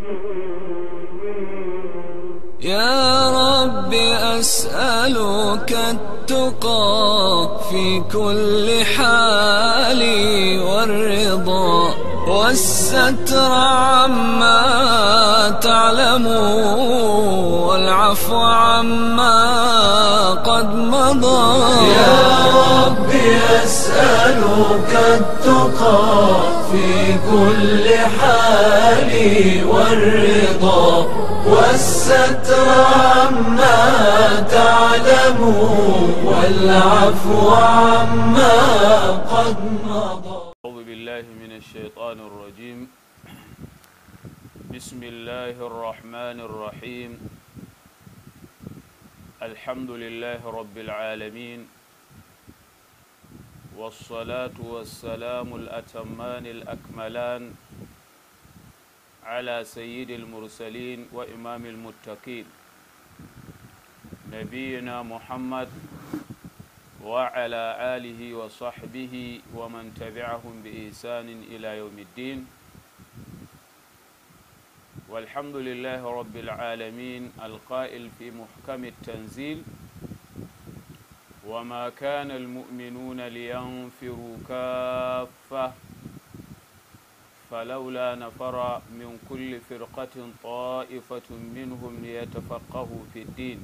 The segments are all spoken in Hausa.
يا رب أسألك التقى في كل حال والرضا والستر عما تعلم والعفو عما قد مضى يا رب أسألك التقى في كل حال والرضا والستر عما تعلم والعفو عما قد مضى أعوذ بالله من الشيطان الرجيم بسم الله الرحمن الرحيم الحمد لله رب العالمين والصلاة والسلام الأتمان الأكملان على سيد المرسلين وإمام المتقين نبينا محمد وعلى آله وصحبه ومن تبعهم بإحسان إلى يوم الدين والحمد لله رب العالمين القائل في محكم التنزيل وما كان المؤمنون لينفروا كافة فلولا نفر من كل فرقة طائفة منهم ليتفقهوا في الدين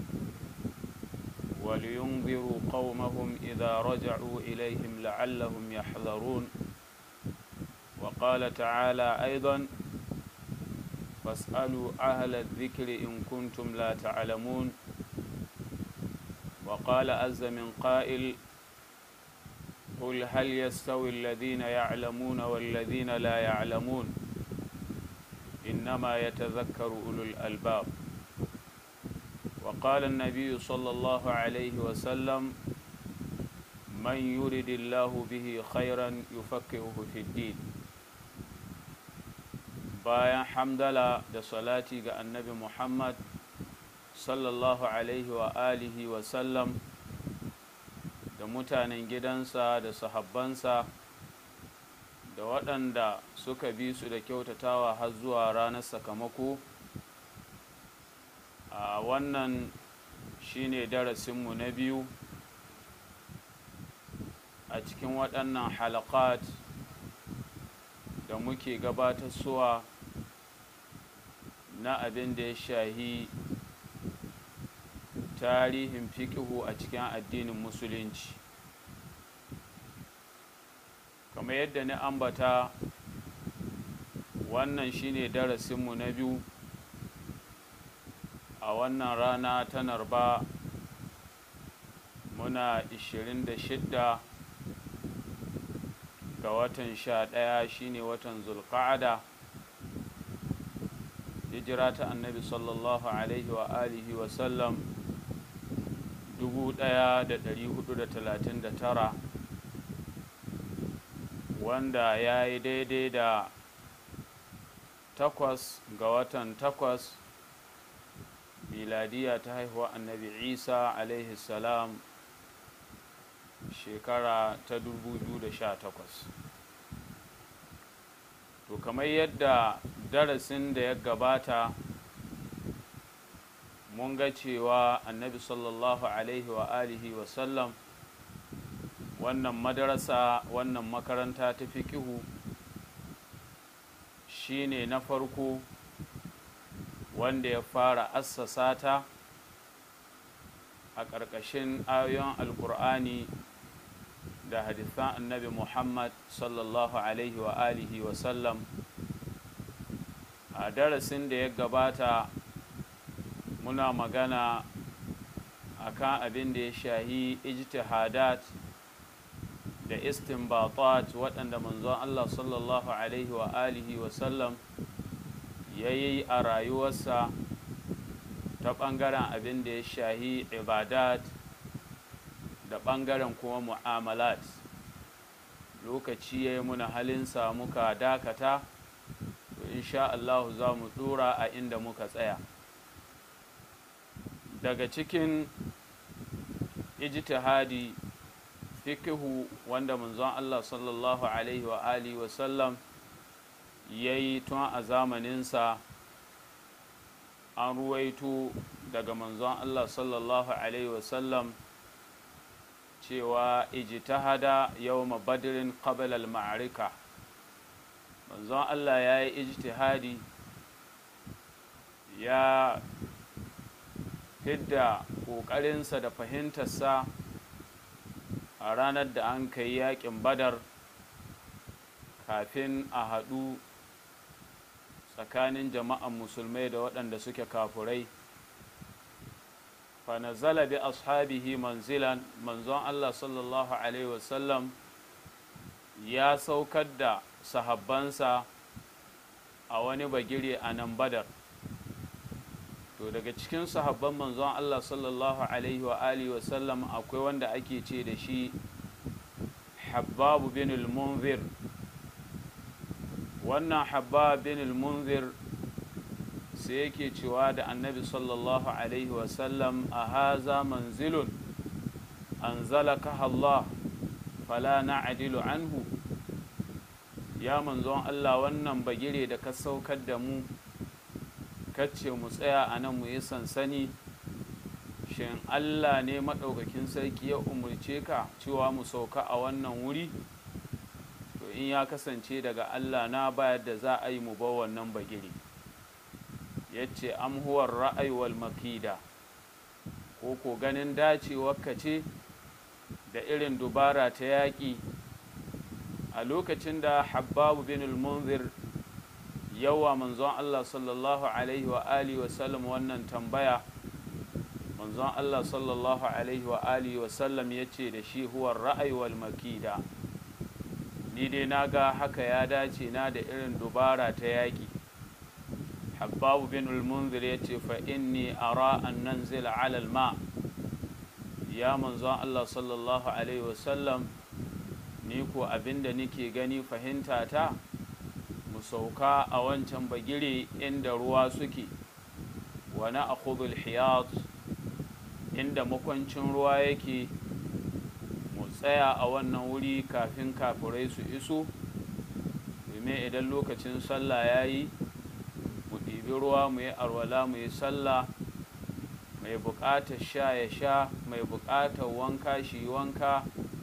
ولينذروا قومهم إذا رجعوا إليهم لعلهم يحذرون وقال تعالى أيضا فاسألوا أهل الذكر إن كنتم لا تعلمون وقال عز من قائل قل هل يستوي الذين يعلمون والذين لا يعلمون إنما يتذكر أولو الألباب وقال النبي صلى الله عليه وسلم من يرد الله به خيرا يفكهه في الدين bayan hamdala da salati ga annabi muhammad sallallahu alaihi wa alihi wa sallam da mutanen gidansa da sahabbansa da waɗanda suka bi su da kyautatawa har zuwa ranar sakamako a wannan shine darasinmu na biyu a cikin waɗannan halakat da muke gabatarsuwa na abin da ya shahi tarihin fikihu a cikin addinin musulunci kamar yadda ni ambata wannan shine darasinmu na biyu a wannan rana ta narba muna 26 ga watan sha ɗaya shine watan zulqa'ada hijira ta annabi sallallahu alaihi wa alihi wa sallam 1439 wanda ya yi daidai da takwas ga watan takwas miladiya ta haihuwa annabi isa alaihi salam shekara ta 2018 to kamar yadda darasin da ya gabata mun ga cewa annabi sallallahu alaihi wa alihi wa sallam wannan madarasa wannan makaranta ta fikihu shine na farko wanda ya fara assasa ta a ƙarƙashin ayoyin alkur'ani da hadithan annabi muhammad sallallahu alaihi wa alihi wa sallam a darasin da ya gabata muna magana akan abin da ya shahi ijtihadat da istinbatat waɗanda manzon Allah sallallahu alaihi wa alihi wa sallam ya yi a rayuwarsa ta ɓangaren abin da ya shahi ibadat da ɓangaren kuma mu'amalat lokaci ya yi muna halinsa muka dakata to insha Allah za mu ɗora a inda muka tsaya daga cikin ijtihadi fikihu wanda manzon Allah sallallahu alaihi wa alihi wa sallam ya yi tun a zamaninsa an ruwaito daga manzon Allah sallallahu alaihi wasallam cewa ijtihada yawma badrin qabla al-ma'rika manzon Allah ya yi ijtihadi ya fidda ƙoƙarinsa da fahimtarsa a ranar da an kai yaƙin badar kafin a haɗu tsakanin jama'an musulmai da waɗanda suke kafurai fanazala bi ashabihi manzilan manzon Allah sallallahu alaihi wasallam ya saukar da sahabbansa a wani bagire a nan badar to daga cikin sahabban manzon Allah sallallahu alaihi wa alihi wa sallam akwai wanda ake ce da shi Habbab bin al-Munzir wannan Habbab bin al-Munzir sai yake cewa da Annabi sallallahu alaihi wa sallam a haza manzilun anzalaka Allah fala na'dilu anhu ya manzon Allah wannan bagire da ka saukar da mu kacce mu tsaya a nan mu yi sansani shin Allah ne maɗaukakin sarki ya umarce ka cewa mu sauka a wannan wuri to in ya kasance daga Allah na bayar da za a yi mu ba wannan bagire ya ce amhuwar ra'ayi wal makida ko ko ganin dacewarka ce da irin dubara ta yaƙi a lokacin da habbabu bin al-munzir yawa manzon Allah sallallahu alaihi wa alihi wasallam wannan tambaya manzon Allah sallallahu alaihi wa alihi wasallam ya ce da shi huwa ra'ayi wal makida ni dai na ga haka ya dace na da irin dubara ta yaƙi habbabu bin al-munzir ya ce fa inni ara an nanzila ala ma ya manzon Allah sallallahu alaihi wasallam ni ko abinda nike gani fahimta ta mu sauka a wancan bagire inda ruwa suke wani a hiyat inda makwancin ruwa yake mu tsaya a wannan wuri kafin kafirai su iso domin idan lokacin sallah ya yi mu ɗibi ruwa mu yi arwala mu yi sallah mai buƙatar sha ya sha mai buƙatar wanka shi wanka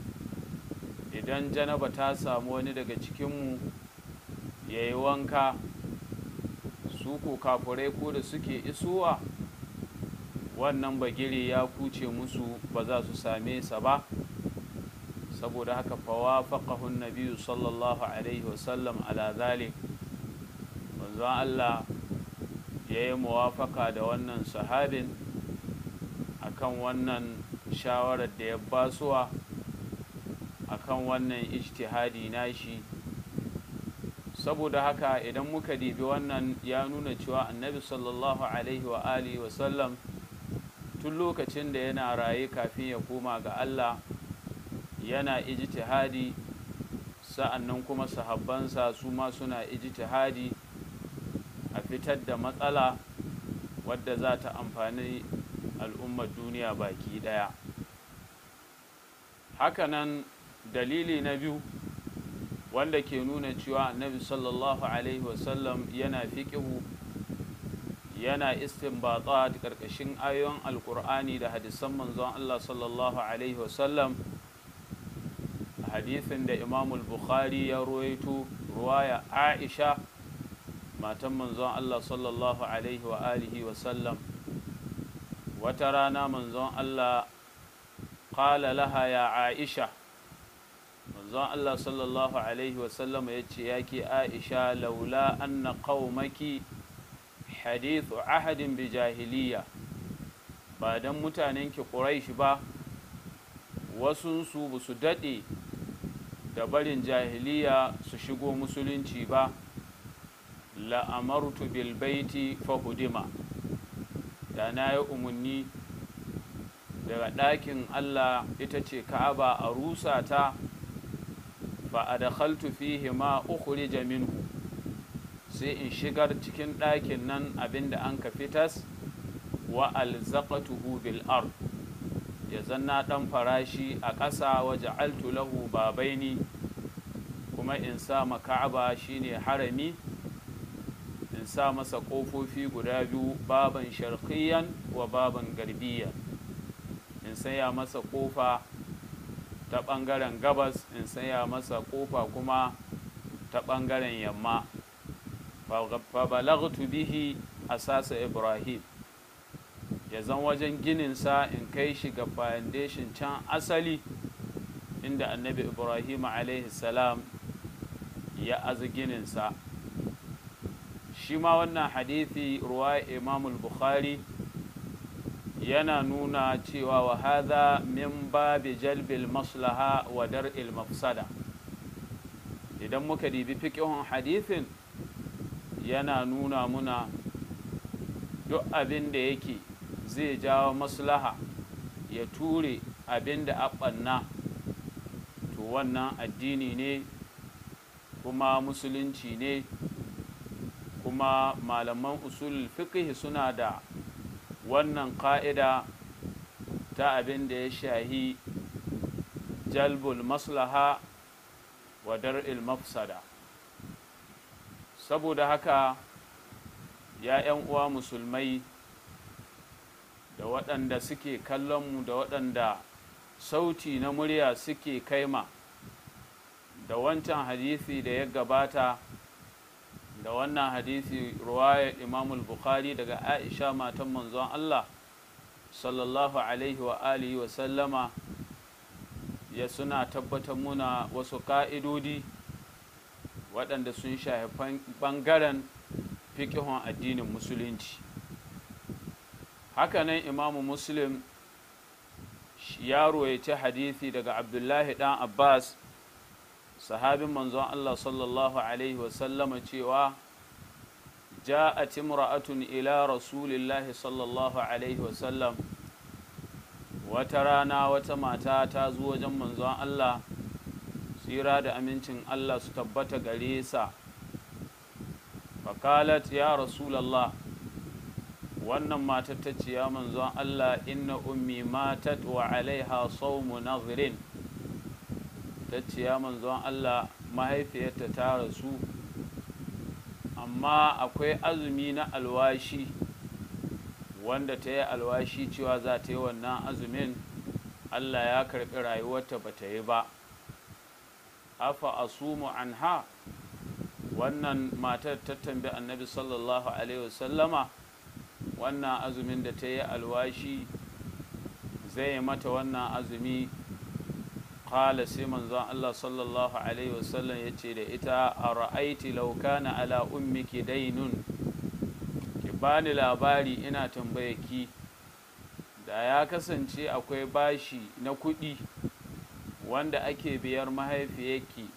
idan janaba ta samu wani daga cikinmu ya yi wanka su ko kafurai ko da suke isuwa wannan bagire ya kuce musu ba za su same sa ba saboda haka fawa faƙahun nabiyu sallallahu alaihi wasallam ala zalik manzon Allah ya yi muwafaka da wannan sahabin akan wannan shawarar da ya basuwa akan wannan ijtihadi nashi saboda haka idan muka dibi wannan ya nuna cewa annabi sallallahu alaihi wa alihi wa sallam tun lokacin da yana raye kafin ya koma ga Allah yana ijtihadi sa'annan kuma sahabbansa su ma suna ijtihadi a fitar da matsala wadda za ta amfani al'ummar duniya baki daya hakanan dalili na biyu wanda ke nuna cewa annabi sallallahu alaihi wasallam yana fiƙihu yana istinbata da ƙarƙashin ayoyin alƙur'ani da hadisan manzon Allah sallallahu alaihi wasallam hadithin da imamul bukhari ya ruwaito ruwaya aisha matan manzon Allah sallallahu alaihi wa alihi wasallam wata rana manzon Allah qala laha ya aisha manzon Allah sallallahu Alaihi wasallam ya ce ya ke Aisha laula anna qaumaki hadithu ahadin bi jahiliya ba don mutanenki Quraish ba wasunsu ba su daɗe da barin jahiliya su shigo musulunci ba la'amartu bil baiti fahudima da na yi umarni daga ɗakin Allah ita ce ka'aba a rusa ta fa adkhaltu fihi ma ukhrija minhu sai in shigar cikin ɗakin nan abinda an ka fitas wa alzaqatuhu bil ard ya zanna ɗan farashi a ƙasa wa ja'altu lahu babaini kuma in sa maka'aba shine harami in in sa masa ƙofofi guda biyu baban sharqiyan wa baban garbiyan in saya masa ƙofa ta ɓangaren gabas in saya masa ƙofa kuma ta ɓangaren yamma fa balagtu bihi asasa ibrahim ya zan wajen gininsa in kai shi ga foundation can asali inda annabi ibrahim alaihi salam ya aza gininsa shi ma wannan hadithi ruwa imamul bukhari yana nuna cewa wa hadha min babi jalbil maslaha wa dar'il mafsada idan muka dibi fiƙihun hadithin yana nuna muna duk abin da yake zai jawo maslaha ya ture abin da aɓanna to wannan addini ne kuma musulunci ne kuma malaman usul fiqh suna da wannan ƙa'ida ta abin da ya shahi jalbul maslaha wa dar'il mafsada saboda haka ya 'yan uwa musulmai da waɗanda suke kallonmu da waɗanda sauti na murya suke kaima da wancan hadisi da ya gabata da wannan hadisi ruwayar imamul bukhari daga aisha matan manzon Allah sallallahu alaihi wa alihi wa sallama ya suna tabbatar muna wasu ka'idodi waɗanda sun shafi ɓangaren fiƙihun addinin musulunci hakanan imamu muslim ya ruwaice hadisi daga abdullahi ɗan abbas sahabin manzon Allah sallallahu Alaihi wasallama cewa ja'at imra'atun ila rasulillahi sallallahu Alaihi wasallam wata rana wata mata ta zo wajen manzon Allah tsira da amincin Allah su tabbata gare sa fakalat ya rasulallah wannan matar ta ce ya manzon Allah inna ummi matat wa alaiha sawmu nadhirin ta ce ya manzon Allah mahaifiyarta ta rasu amma akwai azumi na alwashi wanda ta yi alwashi cewa za ta yi wannan azumin Allah ya karɓi rayuwarta ba ta yi ba afa asumu anha wannan matar ta tambi annabi sallallahu alaihi wasallama wannan azumin da ta yi alwashi zai mata wannan azumi qala sai manzon Allah sallallahu alaihi wasallam ya ce da ita a ra'aiti laukana ala ummiki dainun ki bani labari ina tambaye ki da ya kasance akwai bashi na kuɗi wanda ake biyar mahaifiyarki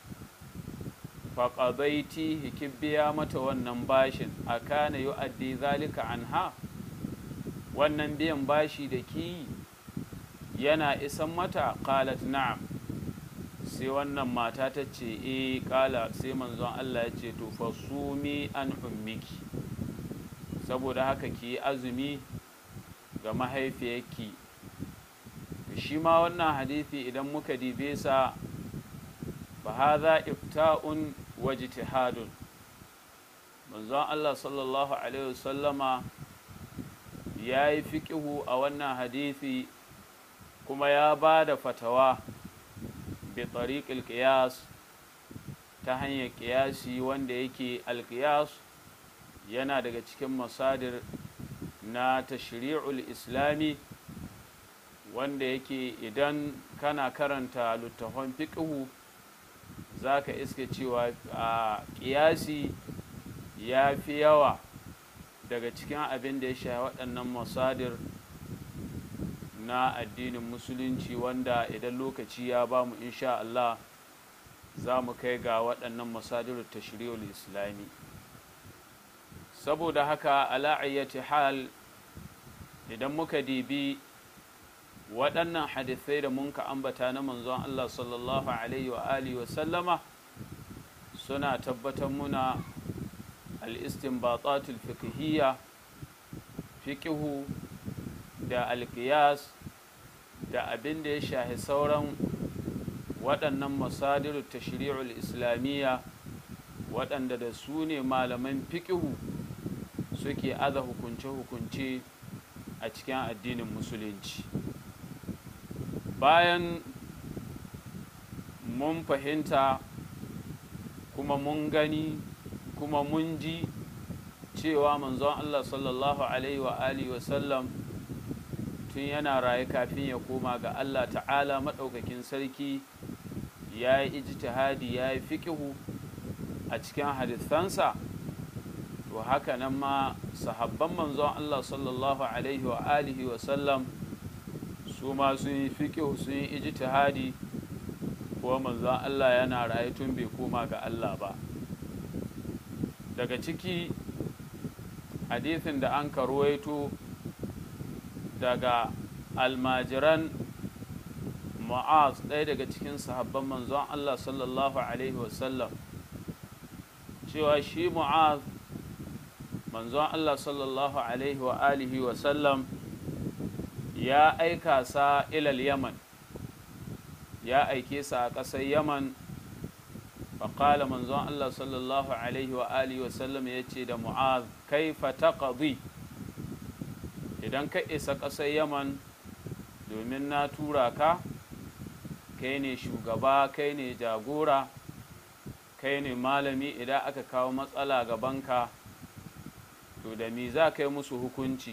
faƙabaiti ki biya mata wannan bashin a kana yu'addi zalika anha wannan biyan bashi da ki yana isan mata qalat na'am sai wannan mata ta ce e kala sai manzon Allah ya ce to fasumi an ummiki saboda haka ki azumi ga mahaifiyarki shi ma wannan hadisi idan muka dibe sa fa hadha ifta'un wa ijtihadun manzon Allah sallallahu alaihi wasallama ya yi fiƙihu a wannan hadisi kuma ya ba da fatawa bi tariqil qiyas ta hanyar ƙiyasi wanda yake alƙiyas yana daga cikin masadir na tashri'ul islami wanda yake idan kana karanta littafan fiƙihu za ka iske cewa a ƙiyasi ya fi yawa daga cikin abin da ya sha waɗannan masadir na addinin musulunci wanda idan lokaci ya ba mu insha Allah za mu kai ga waɗannan masadir tashri'ul islami saboda haka ala'ayyati hal idan muka dibi waɗannan hadithai da mun ka ambata na manzon Allah sallallahu alaihi wa alihi wa sallama suna tabbatar muna al-istinbatatul fiqhiyya fiqhu da alkiyas da abin da ya shahi sauran waɗannan masadiru tashri'ul islamiyya waɗanda da su ne malaman fiƙihu suke aza hukunce-hukunce a cikin addinin musulunci bayan mun fahimta kuma mun gani kuma mun ji cewa manzon Allah sallallahu alaihi wa alihi wasallam tun yana raye kafin ya koma ga Allah ta'ala maɗaukakin sarki ya yi ijtihadi ya yi fiƙihu a cikin hadisansa to haka nan ma sahabban manzon Allah sallallahu alaihi wa alihi wasallam su ma sun yi fiƙihu sun yi ijtihadi kuwa manzon Allah yana raye tun bai koma ga Allah ba daga ciki hadithin da an karwaito daga almajiran mu'az ɗaya daga cikin sahabban manzon Allah sallallahu alaihi wasallam cewa shi mu'az manzon Allah sallallahu alaihi wa alihi wasallam ya aika sa ilal yaman ya aike sa a ƙasar yaman faƙala manzon Allah sallallahu alaihi wa alihi wasallam ya ce da mu'az kaifa taqdi idan ka isa ƙasar yaman domin na tura ka kai ne shugaba kai ne jagora kai ne malami idan aka kawo matsala gabanka to da mi za ka yi musu hukunci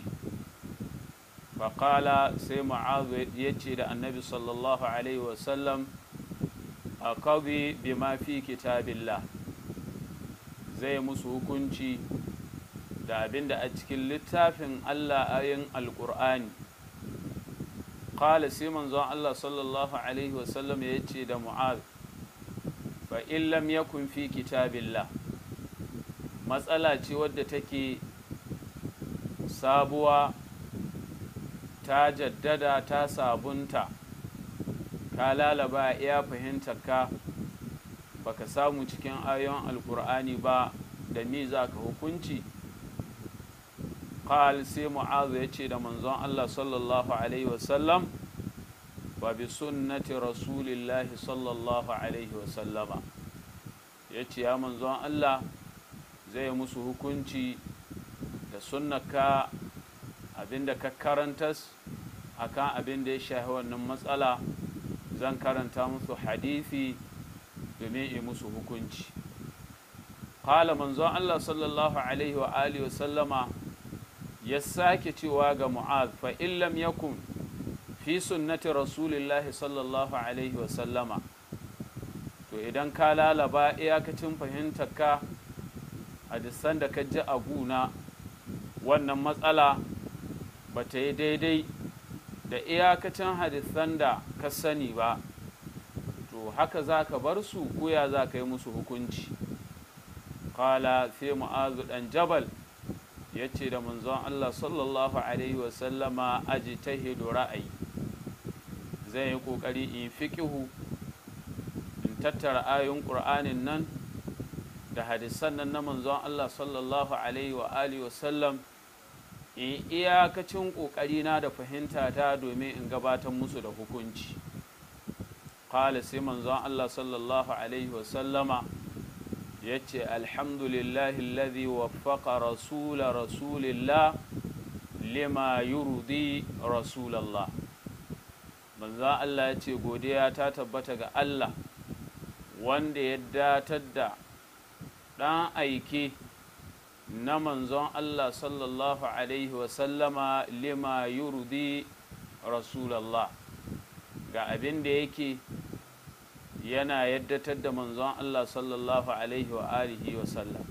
faƙala sai ma'azu ya ce da annabi sallallahu alaihi wasallam a kazi bi ma fi kitabillah zai musu hukunci da abin da a cikin littafin Allah ayin alƙur'ani ƙala sai manzon Allah sallallahu alaihi wasallam ya ce da mu'az fa in lam yakun fi kitabillah matsala ce wadda take sabuwa ta jaddada ta sabunta ka lalaba iya fahimtar ka baka samu cikin ayon alkur'ani ba da ni za ka hukunci qal sai mu'azu ya ce da manzon Allah sallallahu alaihi wasallam wa bi sunnati rasulillahi sallallahu alaihi wasallama ya ce ya manzon Allah zai musu hukunci da sunnaka abinda ka karantas akan abin da ya shahi wannan matsala zan karanta musu hadisi domin yi musu hukunci qala manzon Allah sallallahu alaihi wa alihi wa sallama ya sake cewa ga mu'az fa in lam yakun fi sunnati rasulillahi sallallahu alaihi wa sallama to idan ka lalaba iyakacin fahimtar ka hadisan da ka ji a guna wannan matsala ba ta yi daidai da iyakacin hadisan da ka sani ba to haka za ka bar su koya za ka yi musu hukunci kala sai mu'azu dan jabal ya ce da manzon Allah sallallahu alaihi wasallama aji ta ra'ayi zai yi ƙoƙari in fiƙihu in tattara ayoyin ƙur'anin nan da hadisan nan na manzon Allah sallallahu alaihi wa alihi wasallam in iyakacin ƙoƙarina da fahimta ta domin in gabatar musu da hukunci qala sai manzon Allah sallallahu alaihi wasallama ya ce alhamdulillahi alladhi waffaqa rasula rasulillah lima yurdi rasulallah manzon Allah ya ce godiya ta tabbata ga Allah wanda ya datar da ɗan aike na manzon Allah sallallahu Alaihi wasallama lima yurdi rasulallah ga abin da yake yana yaddatar da manzon Allah sallallahu Alaihi wa alihi wasallam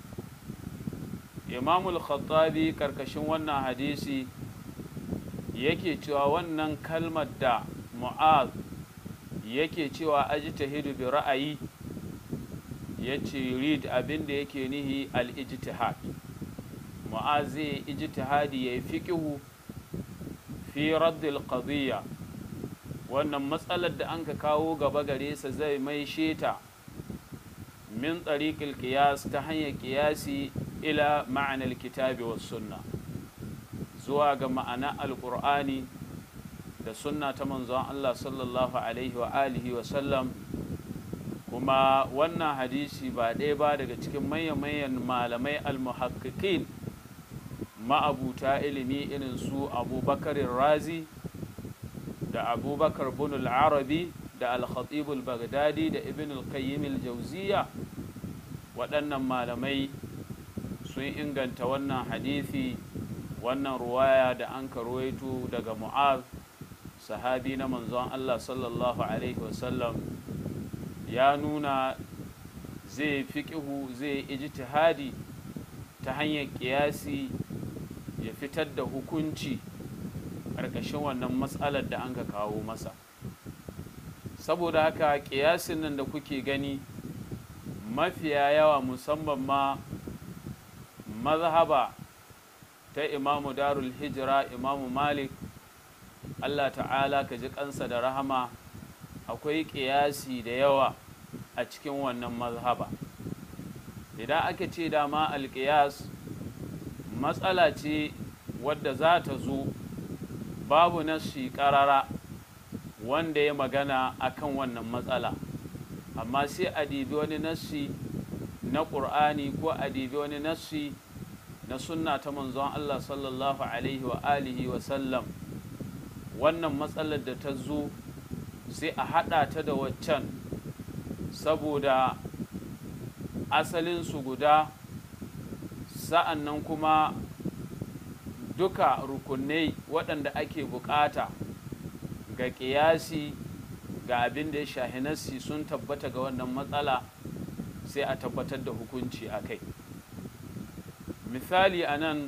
imamul khattabi karkashin wannan hadisi yake cewa wannan kalmar da mu'az yake cewa ajtahidu bi ra'ayi ya ce read abin da yake nihi al-ijtihad mu'azi ijtihadi ya yi fiƙihu fi raddil qadiyya wannan matsalar da an ka kawo gaba gare sa zai mai sheta min tsariƙil ƙiyas ta hanyar ƙiyasi ila ma'anar kitabi wa sunna zuwa ga ma'ana alƙur'ani da sunna ta manzon Allah sallallahu alaihi wa alihi wa sallam kuma wannan hadisi ba ɗaya ba daga cikin manyan-manyan malamai almuhakkikin ma'abuta ilimi irin su abubakar razi da abubakar bin arabi da al-khatibul bagdadi da ibn al-qayyim al-jawziya waɗannan malamai sun inganta wannan hadithi wannan ruwaya da an karwaito daga mu'az sahabi na manzon Allah sallallahu alaihi wasallam ya nuna zai fiƙihu zai ijtihadi ta hanyar ƙiyasi ya fitar da hukunci ƙarƙashin wannan matsalar da an ka kawo masa saboda haka ƙiyasin nan da kuke gani mafiya yawa musamman ma mazhaba ta imamu darul hijira imamu malik allah ta'ala ka ji kansa da rahama akwai ƙiyasi da yawa a cikin wannan mazhaba idan aka ce dama alƙiyas matsala ce wadda za ta zo babu nashi ƙarara wanda ya magana akan wannan matsala amma sai a dibi wani nassi na ƙur'ani ko a dibi wani nassi na sunna ta manzon Allah sallallahu alaihi wa alihi wa sallam wannan matsalar da ta zo sai a haɗa ta da waccan saboda asalinsu guda sa'an nan kuma duka rukunai waɗanda ake bukata ga ƙiyasi ga abin da ya shahi nassi sun tabbata ga wannan matsala sai a tabbatar da hukunci a kai misali a nan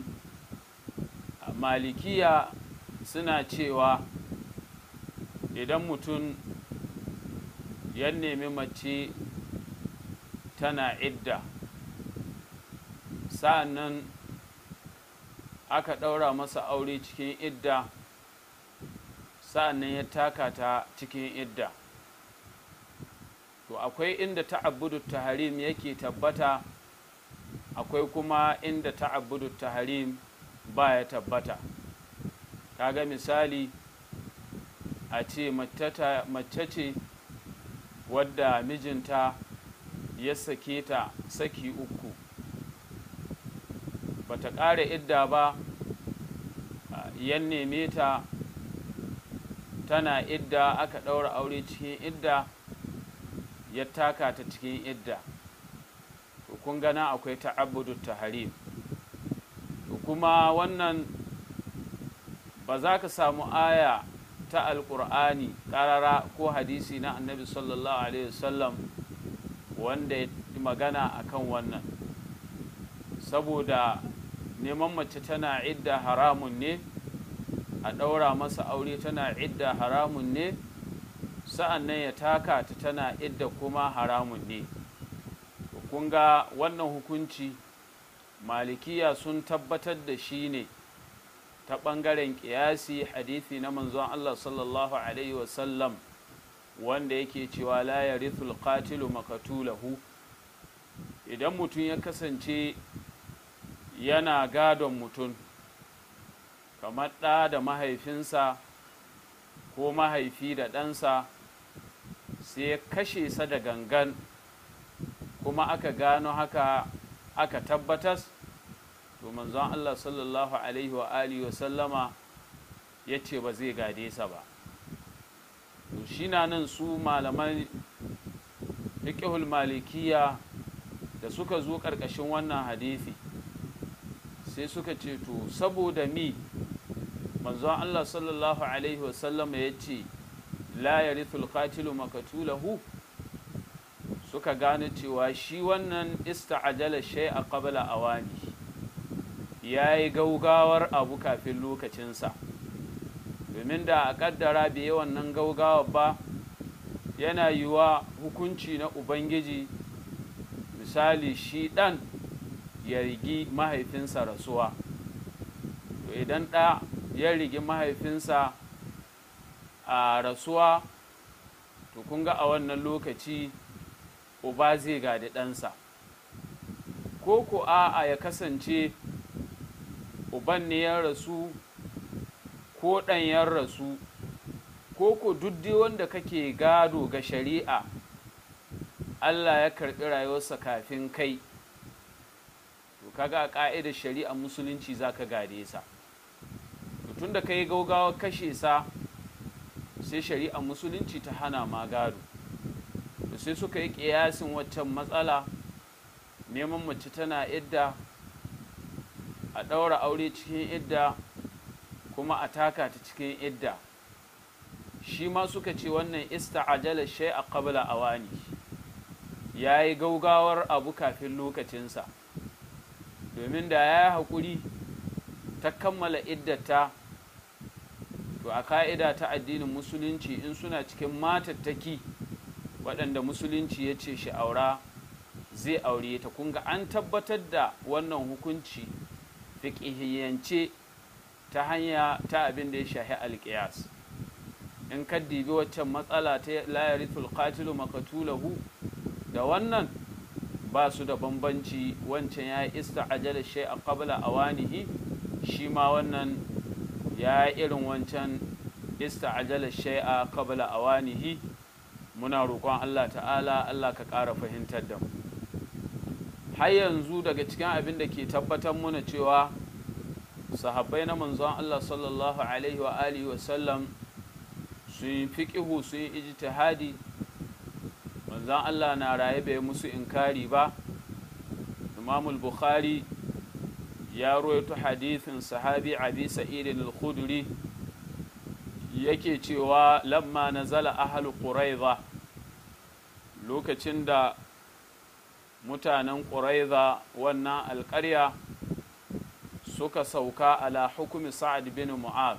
malikiya suna cewa idan mutum ya nemi mace tana idda sa'an nan aka ɗaura masa aure cikin idda sa'an nan ya taka ta cikin idda to akwai inda ta'abbudu taharim yake tabbata akwai kuma inda ta'abbudu taharim ba ya tabbata kaga misali a ce mace ce wadda mijinta ya sake ta saki uku bata ƙara idda ba yan neme ta tana idda aka ɗaura aure cikin idda ya taka ta cikin idda to kun gana akwai ta'abbudu taharim to kuma wannan ba za ka samu aya ta alƙur'ani ƙarara ko hadisi na annabi sallallahu alaihi wasallam wanda ya magana akan wannan saboda neman mace tana idda haramun ne a ɗaura masa aure tana idda haramun ne sa'an nan ya taka ta tana idda kuma haramun ne kun ga wannan hukunci malikiya sun tabbatar da shi ne ta ɓangaren ƙiyasi hadithi na manzon Allah sallallahu Alaihi wasallam wanda yake cewa la ya rithul qatilu makatulahu idan mutum ya kasance yana gadon mutum kamar ɗa da mahaifinsa ko mahaifi da ɗansa sai ya kashe sa da gangan kuma aka gano haka aka tabbatas to manzon Allah sallallahu alaihi wa alihi wa sallama ya ce ba zai gade sa ba to shi na nan su malaman fiqhul malikiya da suka zo ƙarƙashin wannan hadisi sai suka ce to saboda mi manzon Allah sallallahu alaihi wa sallama ya ce la yarithul qatilu makatulahu suka gane cewa shi wannan ista'ajala shay'a qabla awani ya yi gaugawar abu kafin lokacinsa domin da a kaddara bai wannan gaugawa ba yana yiwa hukunci na ubangiji misali shi ɗan ya rigi mahaifinsa rasuwa to idan ɗa ya rigi mahaifinsa a rasuwa to kun ga a wannan lokaci uba zai gadi ɗansa ko ko a'a ya kasance uban ne ya rasu ko ɗan ya rasu ko ko duddi wanda kake gado ga shari'a Allah ya karɓi rayuwarsa kafin kai to kaga a ƙa'idar shari'ar musulunci za ka gade sa tun da ka yi gaugawa kashe sa sai shari'ar musulunci ta hana ma gado da sai suka yi ƙiyasin waccan matsala neman mace tana idda a ɗaura aure cikin idda kuma a taka ta cikin idda shi ma suka ce wannan ista'ajala shay a qabla awani ya yi gaugawar abu kafin lokacinsa domin da ya yi haƙuri ta kammala iddata to a ka'ida ta addinin musulunci in suna cikin matattaki waɗanda musulunci ya ce shi aura zai aure ta kunga an tabbatar da wannan hukunci fiƙihiyance ta hanya ta abin da ya shahi alƙiyas in ka dibi waccan matsala ta layarithul qatilu makatulahu da wannan ba su da bambanci wancan ya yi ista'ajala shay a qabla awanihi shi ma wannan ya yi irin wancan ista'ajala shay a qabla awanihi muna roƙon Allah ta'ala Allah ka ƙara fahimtar da mu har yanzu daga cikin abin da ke tabbatar muna cewa sahabbai na manzon Allah sallallahu alaihi wa alihi wa sallam sun yi fiƙihu sun yi ijtihadi manzon Allah na raye bai musu inkari ba Imam bukhari ya rawaito hadithin sahabi Abi Sa'id al-Khudri yake cewa lamma nazala ahlu Quraiza lokacin da mutanen Quraiza wannan alƙarya suka sauka ala hukumi Sa'ad bin Mu'az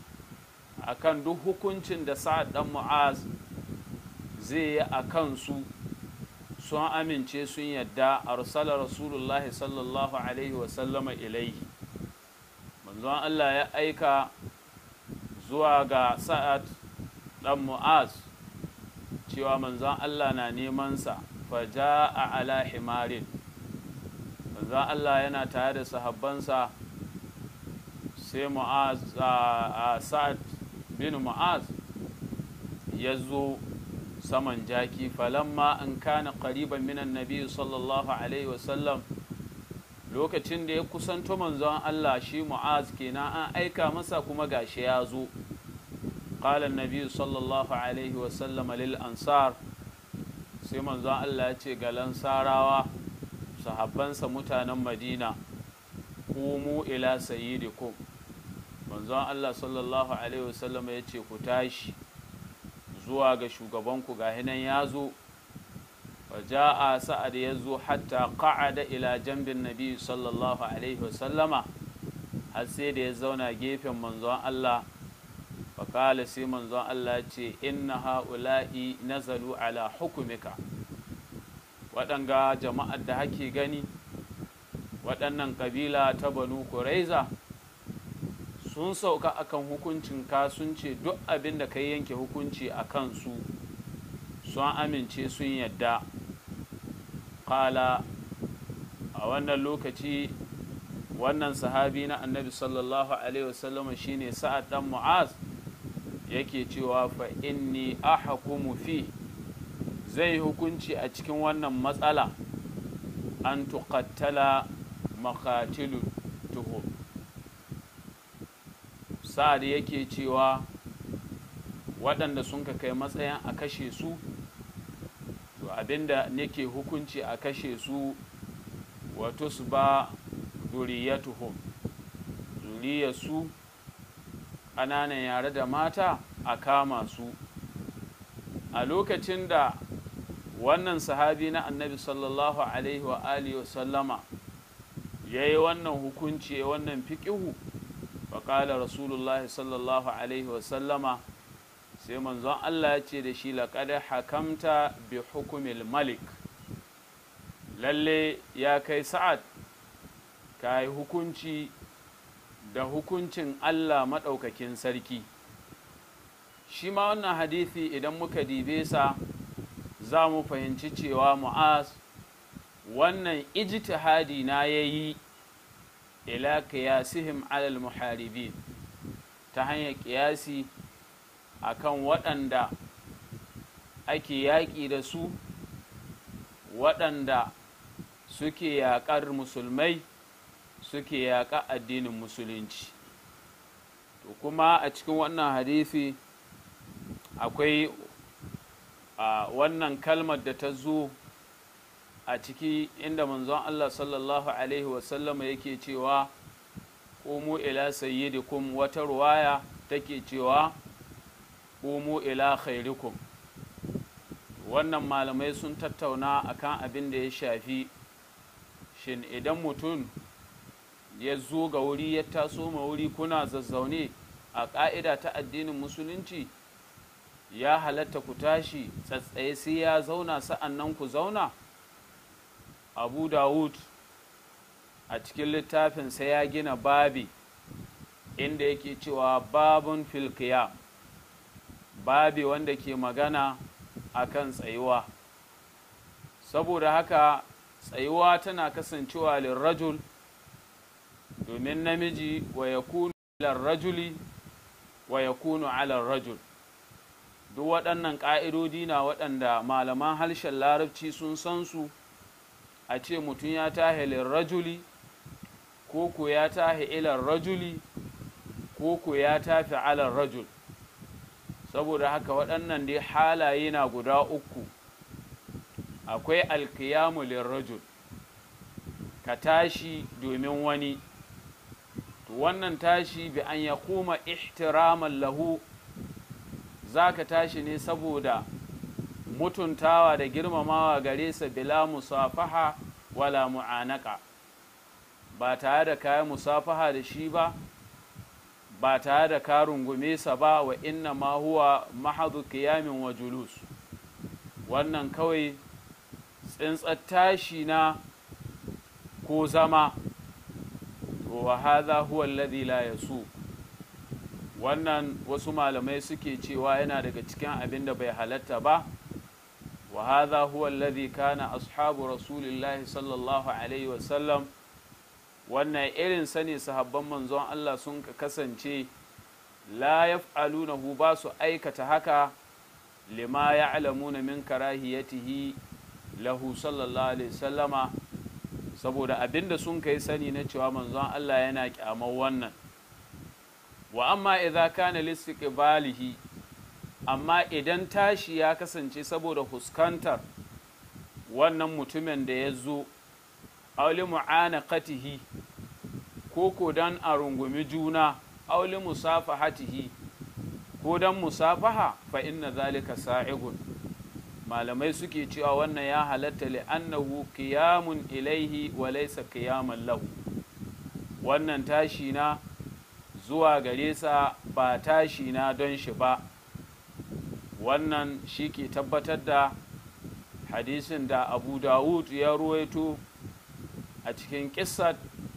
akan duk hukuncin da Sa'ad dan Mu'az zai yi a kansu sun amince sun yadda arsala rasulullah sallallahu alaihi wasallama ilaihi manzon Allah ya aika zuwa ga sa'ad dan mu'az cewa manzon Allah na nemansa faja a ala himarin manzon Allah yana tare da sahabbansa sai mu'az a sa'ad bin mu'az ya zo saman jaki falamma an kana qariban minan nabi sallallahu alaihi wasallam lokacin da ya kusanto manzon Allah shi Mu'az kenan an aika masa kuma gashi ya zo qala annabi sallallahu alaihi wasallam lil ansar sai manzon Allah ya ce ga lansarawa sahabbansa mutanen Madina kumu ila sayyidikum manzon Allah sallallahu alaihi wasallam ya ce ku tashi zuwa ga shugabanku ga hinan ya zo a sa'ad ya zo hatta qa'ada ila jambin nabi sallallahu alaihi wasallama har sai da ya zauna gefen manzon Allah faƙala sai manzon Allah ce inna ha'ula'i nazalu ala hukumika waɗanga jama'ar da hake gani waɗannan ƙabila ta banu kuraiza sun sauka akan hukuncin ka sun ce duk abin da ka yanke hukunci a kansu sun amince sun yadda kala a wannan lokaci wannan sahabi na annabi sallallahu alaihi wasallama shine sa'ad dan mu'az yake cewa fa inni ahkumu fi zai hukunci a cikin wannan matsala an tuqattala makatilu tuhum sa'ad yake cewa waɗanda sun ka kai matsayin a kashe su to abinda nake hukunci a kashe su wato su ba zuriyatuhum zuriyarsu ƙananan yare da mata a kama su a lokacin da wannan sahabi na annabi sallallahu alaihi wa alihi wa sallama ya yi wannan hukunci wannan fiƙihu faƙala rasulullah sallallahu alaihi wasallama sai manzon Allah ya ce da shi laƙada hakamta bi hukumil malik lalle ya kai sa'ad ka yi hukunci da hukuncin Allah maɗaukakin sarki shi ma wannan hadithi idan muka dibe sa za mu fahimci cewa mu'az wannan ijtihadi na ya yi ila qiyasihim alal muharibin ta hanyar ƙiyasi akan waɗanda ake yaƙi da su waɗanda suke yaƙar musulmai suke yaƙa addinin musulunci to kuma a cikin wannan hadisi akwai a wannan kalmar da ta zo a ciki inda manzon Allah sallallahu alaihi wasallama yake cewa ƙumu ila sayyidikum wata ruwaya take cewa ƙumu ila khairikum wannan malamai sun tattauna akan abin da ya shafi shin idan mutum ya zo ga wuri ya taso ma wuri kuna zazzaune a ƙa'ida ta addinin musulunci ya halatta ku tashi tsatsaye sai ya zauna sa'an nan ku zauna abu dawud a cikin littafinsa ya gina babi inda yake cewa babun filkiya babi wanda ke magana akan tsayuwa saboda haka tsayuwa tana kasancewa lirrajul domin namiji wa ya kunu rajuli wa ya kunu rajul duk waɗannan ƙa'idodi na waɗanda malaman harshen larabci sun san su a ce mutum ya tahe lirrajuli ko ko ya tahe ilar rajuli ko ko ya tafi alar rajul saboda haka waɗannan dai halaye na guda uku akwai alkiyamu lirrajul ka tashi domin wani to wannan tashi bi an ya kuma ihtiraman lahu za ka tashi ne saboda mutuntawa da girmamawa gare sa bila musafaha wala mu'anaka ba tare da kayan musafaha da shi ba ba tare da ka rungume sa ba wa inna ma huwa mahadu kiyamin wa julus wannan kawai tsintsar tashi na ko zama wa hadha huwa alladhi la yasu wannan wasu malamai suke cewa yana daga cikin abin da bai halatta ba wa hadha huwa alladhi kana ashabu rasulillahi sallallahu alaihi wasallam wannan irin sani sahabban manzon Allah sun kasance la yaf'alunahu ba su aikata haka lima ya'lamuna min karahiyatihi lahu sallallahu alaihi wasallama saboda abinda sun kai sani na cewa manzon Allah yana kyamar wannan wa amma idza kana listiqbalihi amma idan tashi ya kasance saboda huskantar wannan mutumin da ya zo auli mu'anaqatihi ko ko dan a rungumi juna auli musafahatihi ko dan musafaha fa inna zalika sa'igun malamai suke cewa wannan ya halatta li'annahu qiyamun ilaihi wa laysa qiyaman lahu wannan tashi na zuwa gare sa ba tashi na don shi ba wannan shi ke tabbatar da hadisin da abu dawud ya ruwaito a cikin kissar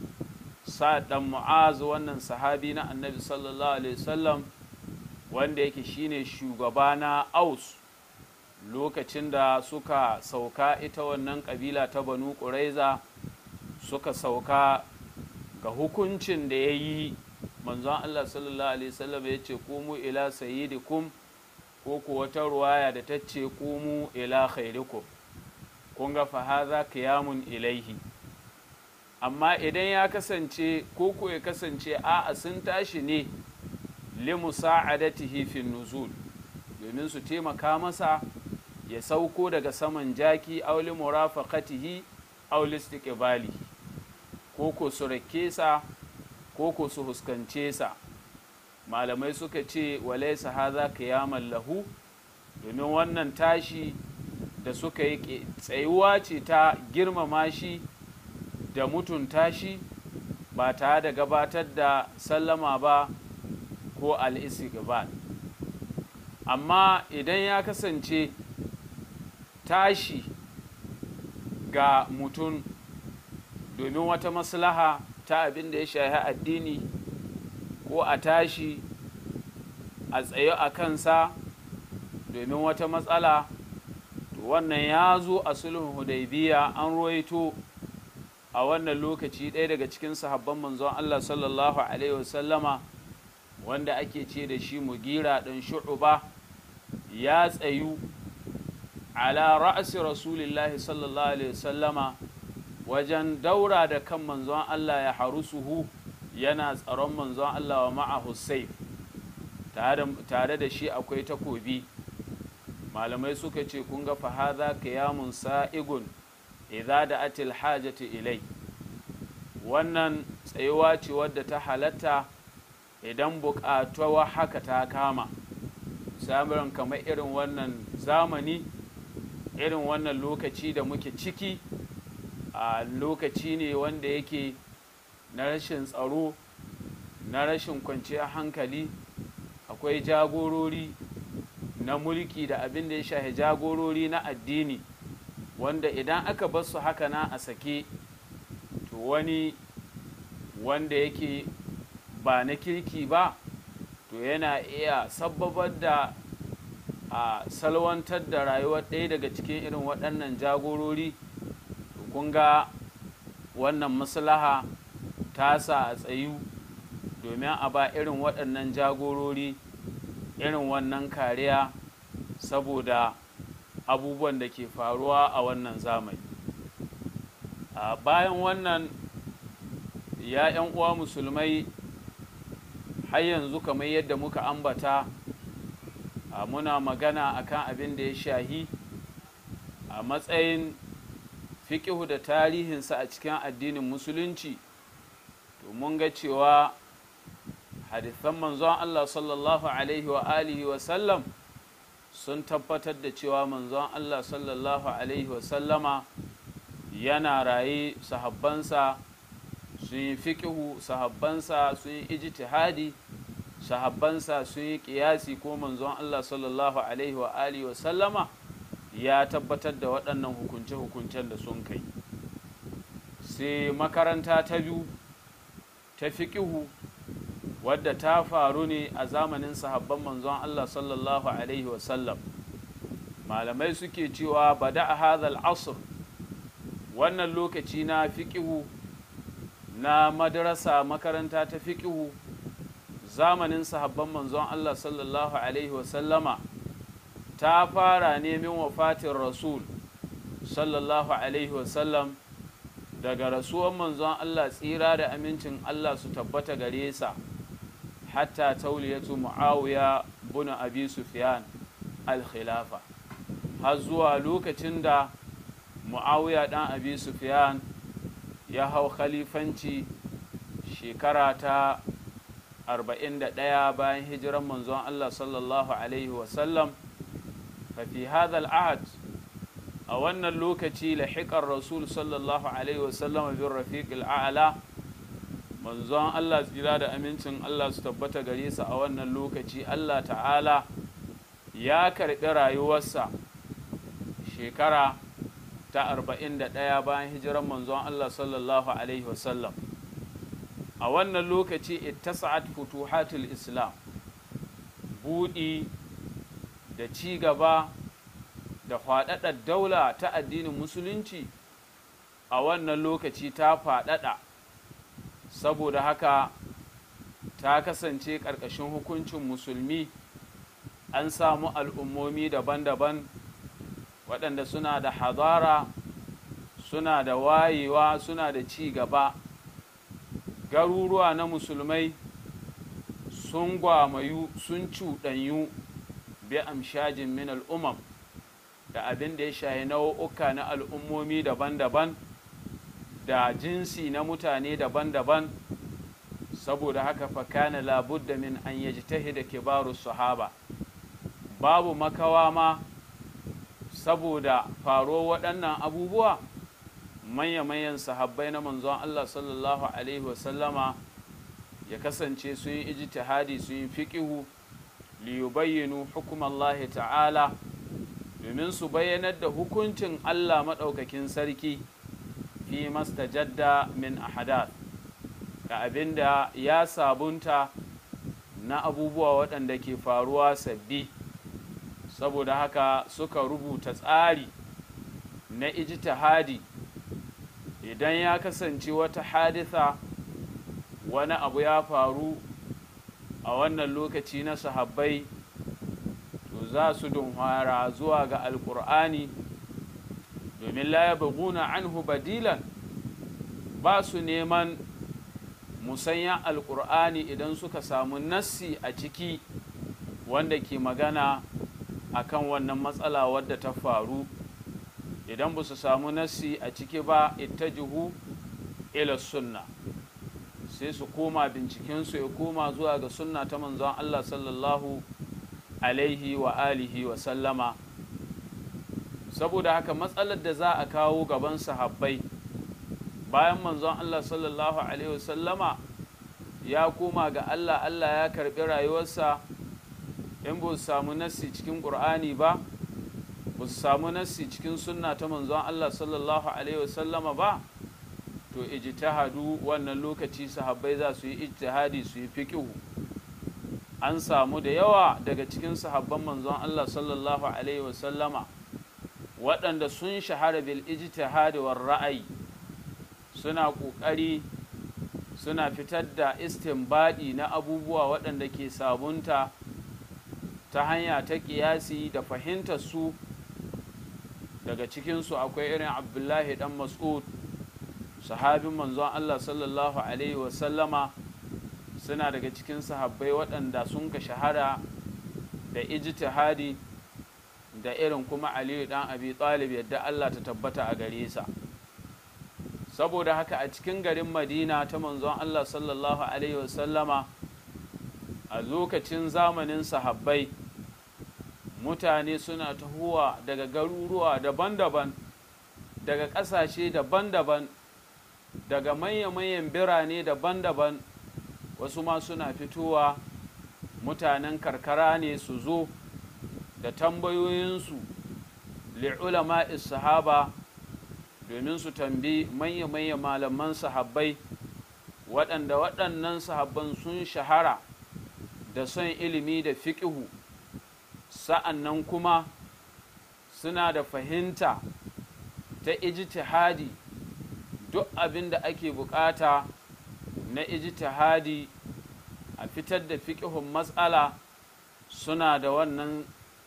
sa'ad mu'az wannan sahabi na annabi sallallahu alaihi wasallam wanda yake shine shugaba na aus lokacin da suka sauka ita wannan kabila ta banu ƙuraiza suka sauka ga hukuncin da ya yi manzon allah sallallahu alaihi wasallam ya ce kumu ila sayyidikum ko ku wata ruwaya da ta ce kumu ila khairikum kun ga fahaza kiyamun ilaihi amma idan ya kasance ko ko ya kasance a'a sun tashi ne li musa'adatihi fi nuzul domin su taimaka masa ya sauko daga saman jaki aw li murafaqatihi aw li istiqbalihi ko ko su rake sa ko ko su huskance sa malamai suka ce walaysa hadha qiyaman lahu domin wannan tashi da suka yi tsayuwa ce ta girmama shi da mutunta shi ba tare da gabatar da sallama ba ko al'istiqbal amma idan ya kasance tashi ga mutum domin wata maslaha ta abin da ya shahi addini ko a tashi a tsaye a kansa domin wata matsala to wannan ya zo a sulhun hudaybiya an ruwaito a wannan lokaci ɗaya daga cikin sahabban manzon Allah sallallahu alaihi wasallama wanda ake ce da shi mugira ɗan shu'uba ya tsayu ala ra'asi rasulillahi sallallahu alaihi wasallama wajen daura da kan manzon Allah ya harusuhu yana tsaron manzon Allah wa ma'ahu saif tare da shi akwai takobi malamai suka ce kun ga fahaza kiyamun sa'igun idza da atil hajati ilai wannan tsayuwa ce wadda ta halatta idan buƙatuwa haka ta kama samun kamar irin wannan zamani irin wannan lokaci da muke ciki a lokaci ne wanda yake na rashin tsaro na rashin kwanciyar hankali akwai jagorori na mulki da abin da ya shahi jagorori na addini wanda idan aka bar su haka na a sake to wani wanda yake ba na kirki ba to yana iya sababar da a salwantar da rayuwar ɗaya daga cikin irin waɗannan jagorori kun ga wannan maslaha ta sa a tsayu domin a ba irin waɗannan jagorori irin wannan kariya saboda abubuwan da ke faruwa a wannan zamani a bayan wannan ya 'yan uwa musulmai har yanzu kamar yadda muka ambata a muna magana akan abin da ya shahi a matsayin fiƙihu da tarihinsa a cikin addinin musulunci to mun ga cewa hadithan manzon Allah sallallahu alaihi wa alihi wa sallam sun tabbatar da cewa manzon Allah sallallahu alaihi wa sallama yana raye sahabbansa sun yi fiƙihu sahabbansa sun yi ijtihadi sahabbansa sun yi ƙiyasi ko manzon Allah sallallahu alaihi wa alihi wa sallama ya tabbatar da waɗannan hukunce-hukuncen da sun kai sai makaranta ta biyu ta fiƙihu wadda ta faru ne a zamanin sahabban manzon Allah sallallahu alaihi wa sallam malamai suke cewa bada a hadal asr wannan lokaci na fiƙihu na madarasa makaranta ta fiƙihu zamanin sahabban manzon Allah sallallahu Alaihi wasallama ta fara nemin wafatin rasul sallallahu Alaihi wasallam daga rasuwan manzon Allah tsira da amincin Allah su tabbata gare sa hatta tauliyatu mu'awiya buna abi sufyan al-khilafa har zuwa lokacin da mu'awiya dan abi sufyan ya hau khalifanci shekara ta 41 bayan hijiran manzon Allah sallallahu Alaihi wasallam fafi hadal ahad a wannan lokaci lahiƙar rasul sallallahu Alaihi wasallam bin rafiq al'ala manzon Allah tsira da amincin Allah su tabbata gare sa a wannan lokaci Allah ta'ala ya karɓi rayuwarsa shekara ta 41 bayan hijiran manzon Allah sallallahu Alaihi wasallam a wannan lokaci ittasa'at futuhatul islam buɗi da ci gaba da faɗaɗar daula ta addinin musulunci a wannan lokaci ta faɗaɗa saboda haka ta kasance ƙarƙashin hukuncin musulmi an samu al'ummomi daban-daban waɗanda suna da hadara suna da wayewa suna da ci gaba garuruwa na musulmai sun gwamayu sun cuɗanyu bi amshajin min al'umam da abin da ya shahi nau'uka na al'ummomi daban-daban da jinsi na mutane daban-daban saboda haka fakana labudda min an yaji da kibaru sahaba babu makawa ma saboda faro waɗannan abubuwa manya-manyan sahabbai na manzon Allah sallallahu Alaihi wasallama ya kasance sun yi ijtihadi sun yi fiƙihu liyubayyinu hukumallahi ta'ala domin su bayyanar da hukuncin Allah maɗaukakin sarki fi mastajadda min ahadath ga abin da ya sabunta na abubuwa waɗanda ke faruwa sabbi saboda haka suka rubuta tsari na ijtihadi idan ya kasance wata haditha wani abu ya faru a wannan lokaci na sahabbai to za su dunhara zuwa ga alkur'ani domin la ya buguna anhu badilan ba su neman musanyan alkur'ani idan suka samu nassi a ciki wanda ke magana akan wannan matsala wadda ta faru idan ba su samu nassi a ciki ba ittajihu ila sunna sai su koma bincikensu ya koma zuwa ga sunna ta manzon Allah sallallahu alaihi wa alihi wa sallama saboda haka matsalar da za a kawo gaban sahabbai bayan manzon Allah sallallahu alaihi wa sallama ya koma ga Allah Allah ya karbi rayuwarsa in ba su samu nassi cikin ƙur'ani ba ba su samu nassi cikin sunna ta manzon Allah sallallahu alaihi wa sallama ba to ijtihadu wannan lokaci sahabbai za su yi ijtihadi su yi fiqhu an samu da yawa daga cikin sahabban manzon Allah sallallahu alaihi wasallama waɗanda sun shahara bil ijtihadi war ra'ayi suna ƙoƙari suna fitar da istinbadi na abubuwa waɗanda ke sabunta ta hanya ta ƙiyasi da fahimtar su daga cikinsu akwai irin abdullahi dan mas'ud sahabin manzon Allah sallallahu Alaihi wasallama suna daga cikin sahabbai waɗanda sun ka shahara da ijtihadi da irin kuma Aliyu ɗan Abi Talib yadda Allah ta tabbata a gare sa saboda haka a cikin garin Madina ta manzon Allah sallallahu Alaihi wasallama a lokacin zamanin sahabbai mutane suna tahowa daga garuruwa daban-daban daga ƙasashe daban-daban daga manya-manyan birane daban-daban wasu ma suna fitowa mutanen karkara ne su zo da tambayoyinsu li'ulama sahaba domin su tambi manya-manya malaman sahabbai waɗanda waɗannan sahabban sun shahara da son ilimi da fiƙihu sa'an nan kuma suna da fahimta ta ijtihadi duk abin da ake bukata na ijtihadi a fitar da fiƙihun matsala suna da wannan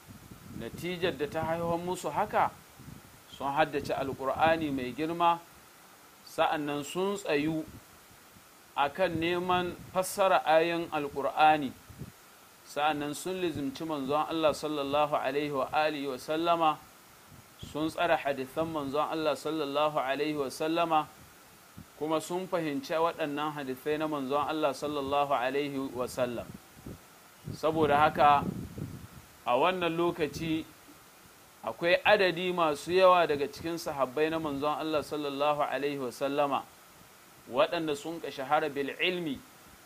natijar da ta haihuwar musu haka sun haddace alƙur'ani mai girma sa'annan sun tsayu a kan neman fassara ayin alƙur'ani sa'annan sun lizimci manzon Allah sallallahu alaihi wa alihi wa sallama sun tsara hadithan manzon Allah sallallahu alaihi wa sallama kuma sun fahimci waɗannan hadithai na manzon Allah sallallahu alaihi wa sallam saboda haka a wannan lokaci akwai adadi masu yawa daga cikin sahabbai na manzon Allah sallallahu alaihi wa sallama waɗanda sun ka shahara bil ilmi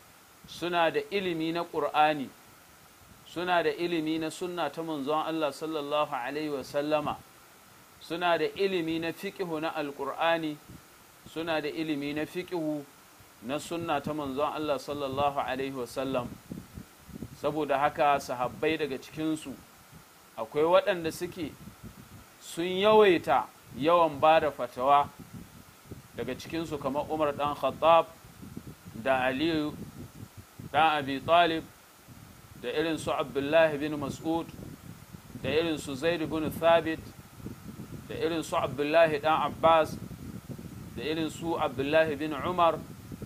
suna da ilimi na ƙur'ani suna da ilimi na sunna ta manzon Allah sallallahu Alaihi wasallama suna da ilimi na fiƙihu na alƙur'ani suna da ilimi na fiƙihu na sunna ta manzon Allah sallallahu Alaihi wasallam saboda haka sahabbai daga cikinsu akwai waɗanda suke sun yawaita yawan ba da fatawa daga cikinsu kamar umar ɗan khattab da aliyu ɗan abi talib da irin su abdullahi bin mas'ud da irin su zaid bin thabit da irin su abdullahi dan abbas da irin su abdullahi bin umar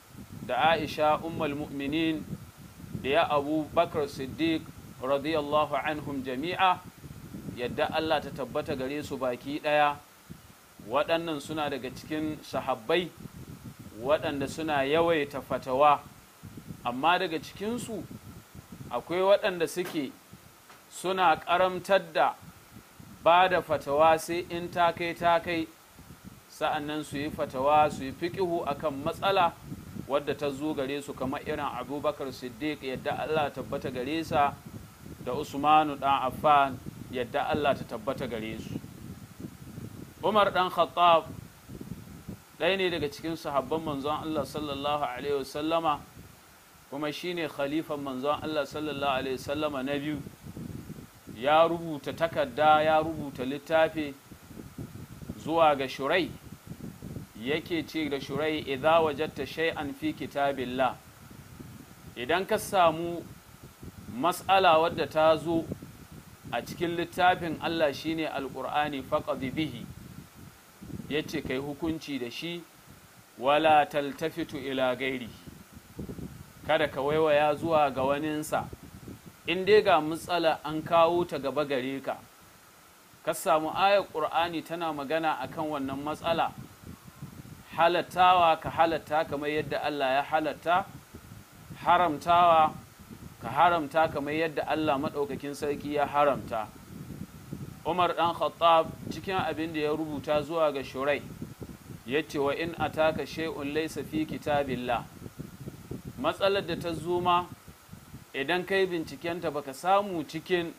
da aisha ummul mu'minin da ya abu bakar siddiq radiyallahu anhum jami'a yadda allah ta tabbata gare su baki ɗaya waɗannan suna daga cikin sahabbai waɗanda suna yawaita fatawa amma daga cikinsu akwai waɗanda suke suna ƙaramtar da ba da fatawa sai in ta kai ta kai sa'annan su yi fatawa su yi fiƙihu akan matsala wadda ta zo gare su kamar irin abubakar siddiq yadda allah tabbata gare sa da usmanu ɗan affan yadda allah ta tabbata gare su umar ɗan khattab ɗaya ne daga cikin sahabban manzon allah sallallahu alaihi wasallama kuma shine khalifan manzon Allah sallallahu alaihi wasallama na biyu ya rubuta takarda ya rubuta littafi zuwa ga shurai yake ce da shurai idza wajadta shay'an fi kitabillah idan ka samu mas'ala wadda ta zo a cikin littafin Allah shine alqur'ani faqad bihi yace kai hukunci da shi wala taltafitu ila gairi kada ka waiwaya zuwa ga waninsa in dai ga matsala an kawo ta gaba gare ka ka samu ayar ƙur'ani tana magana akan wannan matsala halattawa ka halatta kamar yadda Allah ya halatta haramtawa ka haramta kamar yadda Allah maɗaukakin sarki ya haramta Umar ɗan Khattab cikin abin da ya rubuta zuwa ga Shurai ya ce wa in ataka shay'un laysa fi kitabillah matsalar da ta zuma idan kai bincikenta baka samu cikin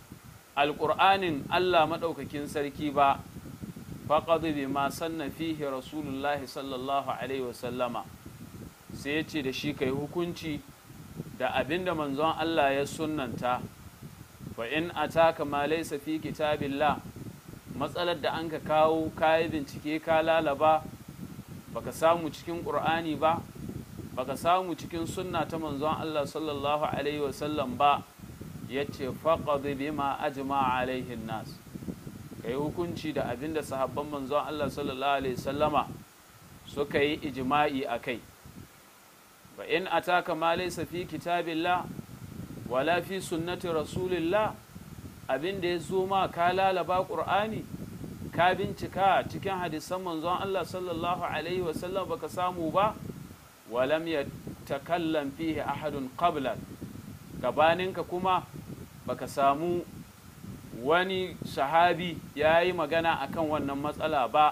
alƙur'anin Allah maɗaukakin sarki ba faqad bima sanna fihi rasulullahi sallallahu alaihi wasallama sai ya ce da shi kai hukunci da abin da manzon Allah ya sunnanta fa in ataka ma laysa fi kitabillah matsalar da an ka kawo kayi bincike ka lalaba baka samu cikin qur'ani ba baka samu cikin sunna ta manzon Allah sallallahu alaihi wasallam ba yace faqad bima ajma alaihi nas kai hukunci da abin da sahabban manzon Allah sallallahu alaihi wasallama suka yi ijma'i akai fa in ataka ma laysa fi kitabillah wala fi sunnati rasulillah abin da ya zo ma ka lalaba qur'ani ka bincika cikin hadisan manzon Allah sallallahu alaihi wasallam baka samu ba walam yatakallam fihi ahadun qabla gabaninka kuma baka samu wani sahabi ya yi magana akan wannan matsala ba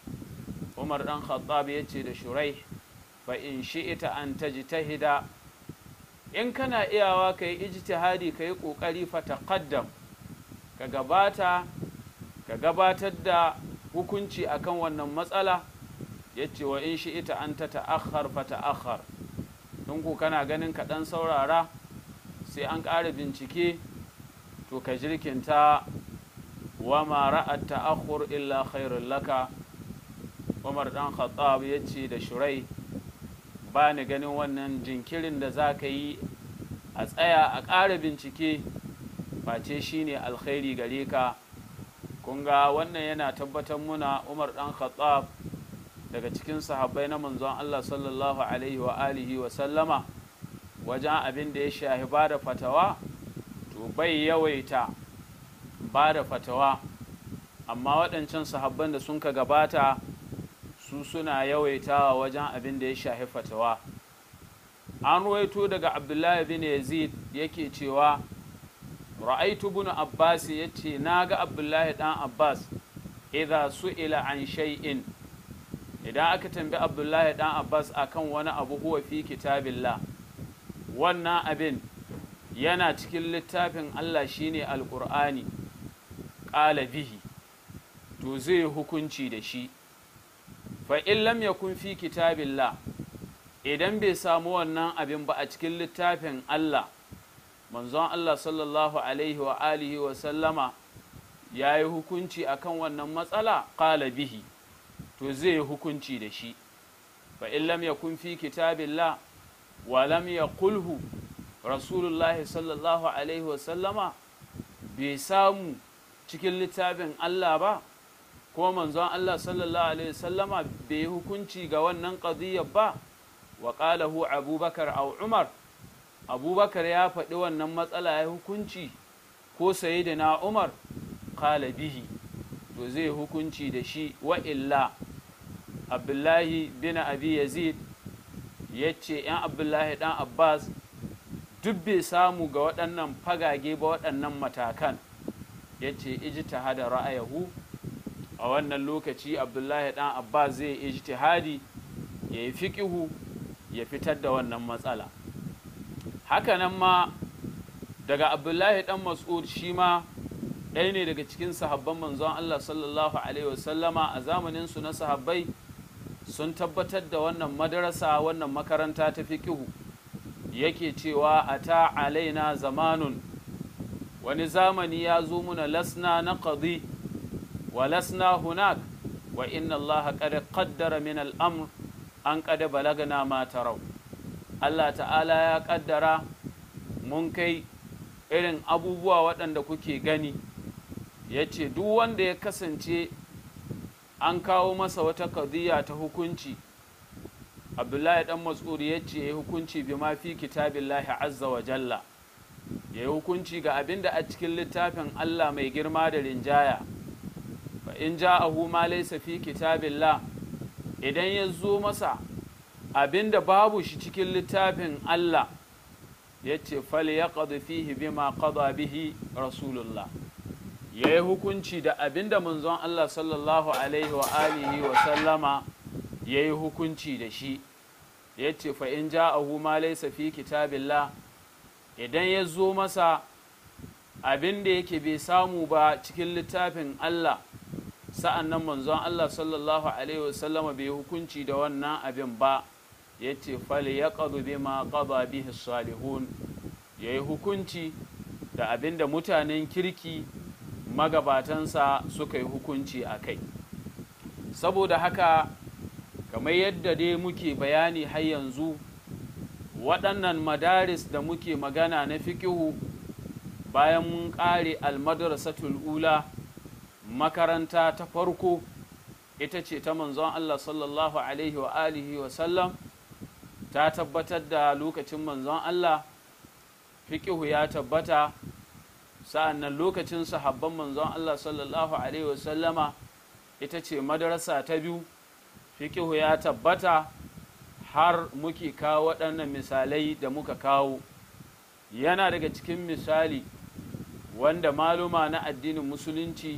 umar dan khattab ya ce da shurai fa in shi'ita an tajtahida in kana iyawa ka yi ijtihadi ka yi ƙoƙari fa taqaddam ka gabata ka gabatar da hukunci akan wannan matsala ya ce wa in shi'ita an ta ta'akhar fa ta'akhar in ku kana ganin ka ɗan saurara sai an ƙara bincike to ka jirkinta wa ma ra'at ta'akhur illa khairul laka Umar dan Khattab ya ce da Shurai ba ni ganin wannan jinkirin da za ka yi a tsaya a ƙara bincike face shi ne alkhairi gare ka kun ga wannan yana tabbatar muna Umar dan Khattab daga cikin sahabbai na manzon Allah sallallahu alaihi wa alihi wa sallama wajen abin da ya shahi ba da fatawa to bai yawaita ba da fatawa amma waɗancan sahabban da sun ka gabata su suna yawaitawa wajen abin da ya shahi fatawa an ruwaito daga abdullahi bin yazid yake cewa ra'aitu bin abbas ya ce na ga abdullahi dan abbas idha su'ila an shay'in idan aka tambi abdullahi dan abbas akan wani abu huwa fi kitabillah wannan abin yana cikin littafin allah shine alqur'ani ƙala bihi to zai hukunci da shi fa in lam yakun fi kitabillah idan bai samu wannan abin ba a cikin littafin Allah manzon Allah sallallahu alaihi wa alihi wa sallama ya yi hukunci akan wannan matsala ƙala bihi to zai hukunci da shi fa in lam yakun fi kitabillah wa lam yaqulhu rasulullahi sallallahu alaihi wa sallama bai samu cikin littafin Allah ba ko manzon Allah sallallahu alaihi wasallama bai yi hukunci ga wannan qadiyyar ba wa qalahu abubakar aw umar abubakar ya faɗi wannan matsala ya hukunci ko sayyidina umar qala bihi to zai hukunci da shi wa illa abdullahi bin abi yazid yace yan abdullahi dan abbas duk bai samu ga waɗannan fagage ba waɗannan matakan yace ijtihada ra'ayahu a wannan lokaci abdullahi dan abbas zai ijtihadi ya yi fiƙihu ya fitar da wannan matsala hakanan ma daga abdullahi dan mas'ud shi ma ɗaya ne daga cikin sahabban manzon allah sallallahu alaihi wasallama a zamanin su na sahabbai sun tabbatar da wannan madarasa wannan makaranta ta fiƙihu yake cewa a ta alaina zamanun wani zamani ya zo muna lasna na qadi ولسنا هناك وإن الله قد قدر من الأمر أن قد بلغنا ما تروا الله تعالى يا قدر mun kai irin abubuwa waɗanda kuke gani ya ce duk wanda ya kasance an kawo masa wata kadiyya ta hukunci abdullahi dan mas'ud ya ce ya yi hukunci bi ma fi kitabillahi azza wa jalla ya yi hukunci ga abin da a cikin littafin allah mai girma da rinjaya fa in ja'ahu ma laysa fi kitabillah idan ya zo masa abin da babu shi cikin littafin allah ya ce fal ya fihi bima qada bihi rasulullah ya yi hukunci da abin da manzon allah sallallahu alaihi wa alihi wa sallama ya yi hukunci da shi ya ce fa'in ja a huma laisa fi kitabillah idan ya zo masa abin da yake bai samu ba cikin littafin Allah sa'an nan manzon Allah sallallahu Alaihi wasallama bai hukunci da wannan abin ba ya ce fali ya ƙazu bi ma ƙaba bihi salihun ya yi hukunci da abin da mutanen kirki magabatansa suka yi hukunci a kai saboda haka kamar yadda dai muke bayani har yanzu waɗannan madaris da muke magana na fikihu bayan mun ƙare almadrasatul ula makaranta ta farko ita ce ta manzon Allah sallallahu alaihi wa alihi wa sallam ta tabbatar da lokacin manzon Allah fikihu ya tabbata sa'an nan lokacin sahabban manzon Allah sallallahu alaihi wa sallama ita ce madarasa ta biyu fikihu ya tabbata har muke kawo waɗannan misalai da muka kawo yana daga cikin misali wanda maluma na addinin musulunci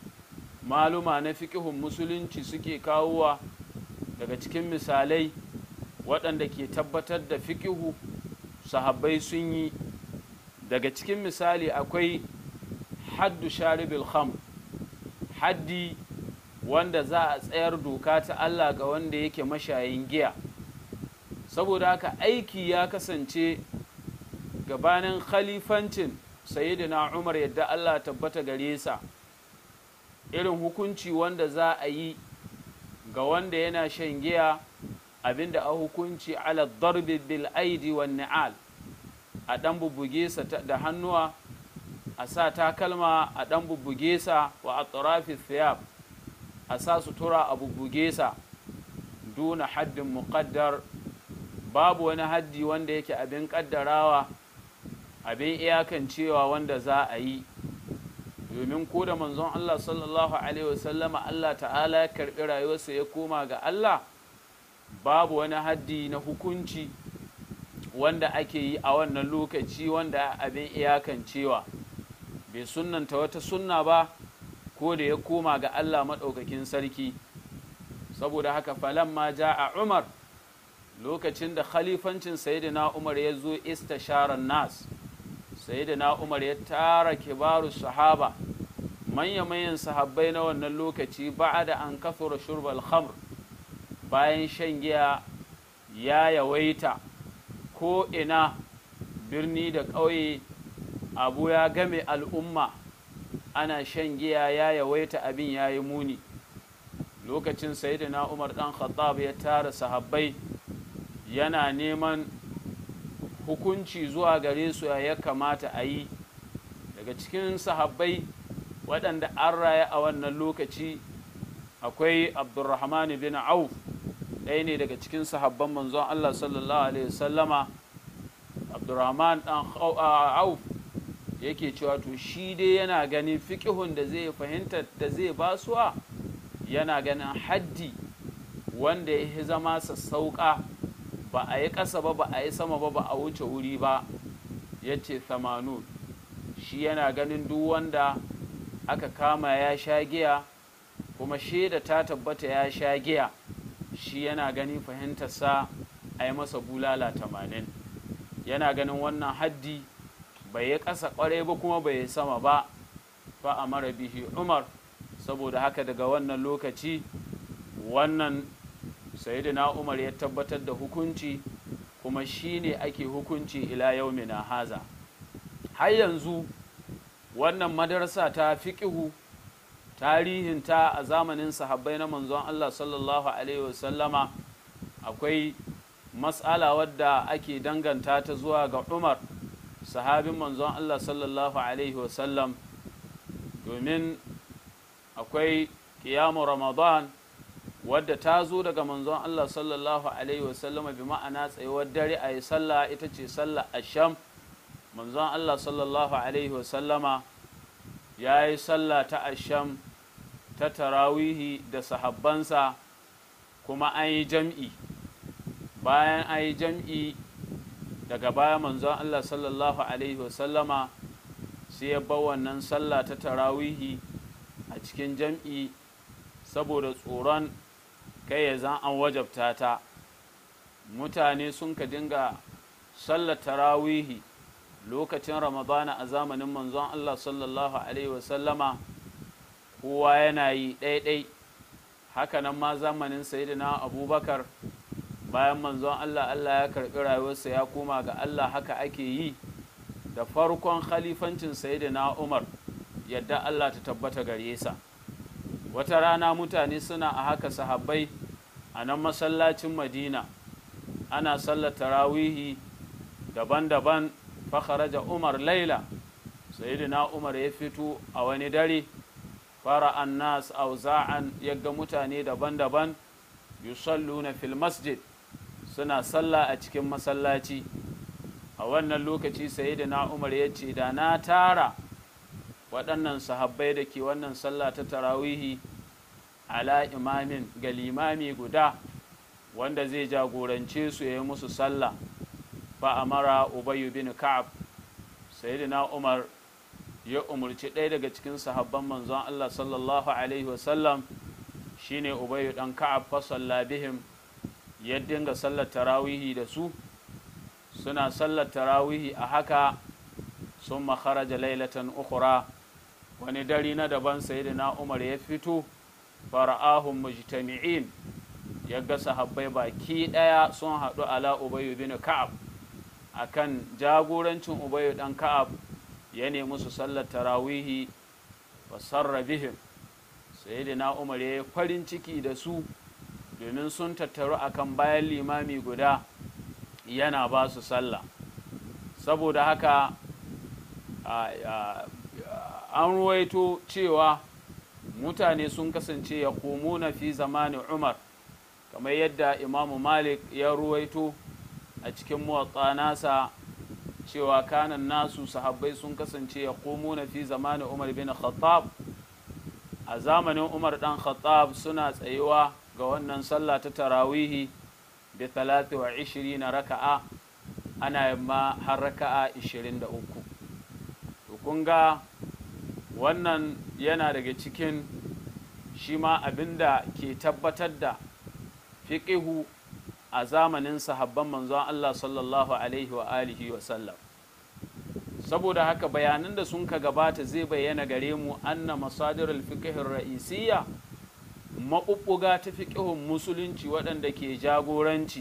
maluma na fikihun musulunci suke kawowa daga cikin misalai waɗanda ke tabbatar da fikihu sahabbai sun yi daga cikin misali akwai haddu sharibil kham haddi wanda za a tsayar doka ta Allah ga wanda yake mashayin giya saboda haka aiki ya kasance gabanin khalifancin sayyidina Umar yadda Allah tabbata gare sa irin hukunci wanda za a yi ga wanda yana shan giya abinda a hukunci ala darbi bil aidi wan ni'al a dan bubbuge sa da hannuwa a sa takalma a dan bubbuge sa wa atrafi thiyab a sa sutura a bubbuge sa duna haddin muƙaddar babu wani haddi wanda yake abin ƙaddarawa abin iyakancewa wanda za a yi domin ko da manzon Allah sallallahu alaihi wasallama Allah ta'ala ya karɓi rayuwarsa ya koma ga Allah babu wani haddi na hukunci wanda ake yi a wannan lokaci wanda abin iyakancewa bai sunnanta wata sunna ba ko da ya koma ga Allah maɗaukakin sarki saboda haka falan ma ja a umar lokacin da khalifancin sayyidina umar ya zo istasharar nas sayyidina umar ya tara kibaru sahaba manya-manyan sahabbai na wannan lokaci ba da an kafura shurbal khamr bayan shan giya ya yawaita ko ina birni da ƙauye abu ya game al'umma ana shan giya ya yawaita abin ya yi muni lokacin sayyidina umar dan khattab ya tara sahabbai yana neman hukunci zuwa gare su ya kamata a yi daga cikin sahabbai waɗanda an raya a wannan lokaci akwai abdurrahman bin auf ɗaya ne daga cikin sahabban manzon allah sallallahu alaihi wasallama abdurrahman dan auf yake cewa to shi dai yana ganin fiƙihun da zai fahimta da zai basuwa yana ganin haddi wanda ya zama sassauƙa ba a yi ƙasa ba ba a yi sama ba ba a wuce wuri ba ya ce thamanun shi yana ganin duk wanda aka kama ya sha giya kuma shaida ta tabbata ya sha giya shi yana ganin fahimtarsa a yi masa bulala tamanin yana ganin wannan haddi bai yi ƙasa ƙwarai ba kuma bai yi sama ba fa a mara bihi umar saboda haka daga wannan lokaci wannan sayyidina umar ya tabbatar da hukunci kuma shi ne ake hukunci ila yaumina haza har yanzu wannan madarasa ta fiƙihu tarihinta a zamanin sahabbai na manzon Allah sallallahu alaihi wasallama akwai matsala wadda ake danganta ta zuwa ga umar sahabin manzon Allah sallallahu alaihi wasallam domin akwai kiyamu ramadan wadda ta zo daga manzon Allah sallallahu alaihi wasallama bi ma'ana tsayuwar dare a yi sallah ita ce sallah asham manzon Allah sallallahu alaihi wasallama ya yi sallah ta asham ta tarawihi da sahabbansa kuma an yi jam'i bayan an yi jam'i daga baya manzon Allah sallallahu alaihi wasallama sai ya bar wannan sallah ta tarawihi a cikin jam'i saboda tsoron kai ya zan an wajabta ta mutane sun ka dinga sallar tarawihi lokacin ramadana a zamanin manzon Allah sallallahu alaihi wasallama kowa yana yi ɗaiɗai hakanan ma zamanin sayidina abubakar bayan manzon Allah Allah ya karɓi rayuwarsa ya koma ga Allah haka ake yi da farkon khalifancin sayidina umar yadda Allah ta tabbata gare sa wata rana mutane suna a haka sahabbai a nan masallacin madina ana sallar tarawihi daban-daban fakharaja umar laila sayyidina umar ya fito a wani dare fara annas auza'an yaga mutane daban-daban yusalluna fil masjid suna sallah a cikin masallaci a wannan lokaci sayyidina umar ya ce da na tara waɗannan sahabbai da ke wannan sallah ta tarawihi ala imamin ga limami guda wanda zai jagorance su ya yi musu sallah fa amara ubayu bin ka'ab sayyidina umar ya umarci ɗaya daga cikin sahabban manzon Allah sallallahu alaihi wasallam shine ubayu dan ka'ab fa salla bihim ya dinga sallar tarawihi da su suna sallar tarawihi a haka sun kharaja lailatan ukhra wani dare na daban sayyidina umar ya fito fara'ahum mujtami'in ya ga sahabbai baki ɗaya sun haɗu ala ubayu bin ka'ab akan jagorancin ubayu dan ka'ab ya nemi su sallar tarawihi wa sarra bihim sayyidina umar ya yi farin ciki da su domin sun tattaru akan bayan limami guda yana ba su sallah saboda haka an ruwaito cewa mutane sun kasance ya na fi zamanin umar kamar yadda imamu malik ya ruwaito a cikin muwatsa nasa cewa kanan nasu sahabbai sun kasance ya na fi zamanin umar bin khattab a zamanin umar dan khattab suna tsayuwa ga wannan sallah ta tarawihi bi 23 na raka'a ana yamma har raka'a 23 to kun ga wannan yana daga cikin shi ma abinda ke tabbatar da fiƙihu a zamanin sahabban manzon Allah sallallahu alaihi wa alihi wa sallam saboda haka bayanan da sun ka gabata zai bayyana gare mu anna masadirul fiqhin ra'isiyya maɓuɓɓuga ta fiƙihun musulunci waɗanda ke jagoranci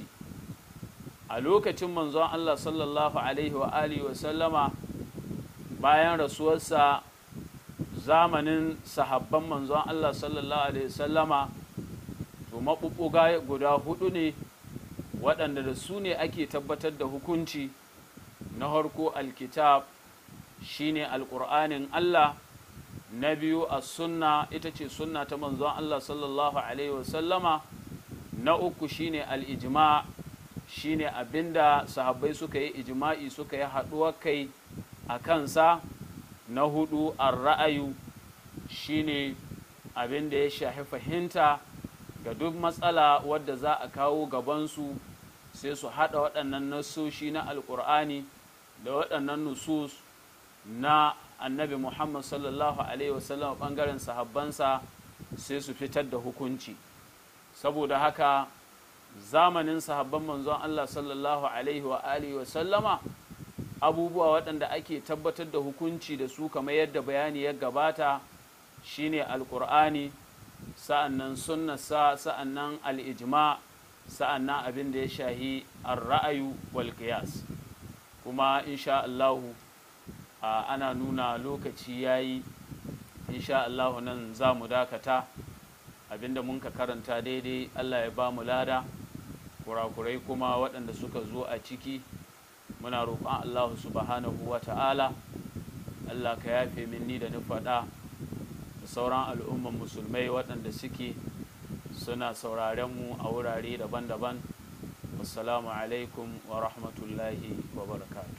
a lokacin manzon Allah sallallahu alaihi wa alihi wa sallama bayan rasuwarsa zamanin sahabban manzon Allah sallallahu alaihi wa sallama to maɓuɓɓuga guda hudu ne waɗanda da su ne ake tabbatar da hukunci na harko alkitab shine alƙur'anin Allah na biyu a sunna ita ce sunna ta manzon Allah sallallahu alaihi wasallama na uku shine al'ijima shine abinda sahabbai suka yi ijima'i suka yi haɗuwar kai a kansa na hudu an ra'ayu shine abinda ya shafi fahimta ga duk matsala wadda za a kawo gabansu sai su haɗa waɗannan nasoshi na alƙur'ani da waɗannan nusus na annabi muhammad sallallahu alaihi wasallam ɓangaren sahabbansa sai su fitar da hukunci saboda haka zamanin sahabban manzon allah sallallahu alaihi wa alihi wasallama abubuwa waɗanda ake tabbatar da hukunci da su kamar yadda bayani ya gabata shine alƙur'ani sa'annan sunnasa sa'annan al'ijma sa'annan abin da ya shahi ar-ra'ayu wal qiyas kuma insha Allahu ana nuna lokaci yayi insha Allahu nan za mu dakata abinda mun ka karanta daidai Allah ya ba mu lada kurakurai kuma waɗanda suka zo a ciki muna roƙon Allah subhanahu wa ta'ala Allah ka yafe min ni da ni faɗa da sauran al'umman musulmai waɗanda suke suna sauraren mu a wurare daban-daban assalamu alaikum wa rahmatullahi wa barakatuh